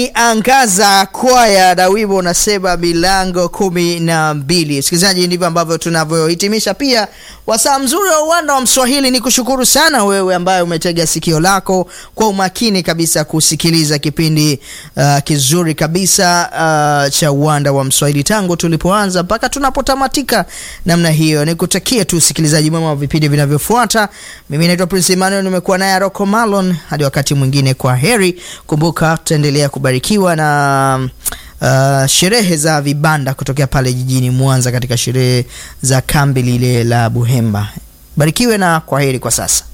Angaza kwaya na wimbo unasema milango kumi na mbili. Msikilizaji, ndivyo ambavyo tunavyohitimisha pia wasaa mzuri wa uwanda wa Mswahili. Ni kushukuru sana wewe ambaye umetega sikio lako kwa umakini kabisa kusikiliza kipindi uh, kizuri kabisa uh, cha uwanda wa Mswahili tangu tulipoanza mpaka tunapotamatika namna hiyo. Nikutakie tu usikilizaji mwema wa vipindi vinavyofuata. Mimi naitwa Prince Emmanuel, nimekuwa naye Rocco Malon. Hadi wakati mwingine, kwa heri. Kumbuka tutaendelea kubarikiwa na uh, sherehe za vibanda kutokea pale jijini Mwanza katika sherehe za kambi lile la Buhemba. Barikiwe na kwa heri kwa sasa.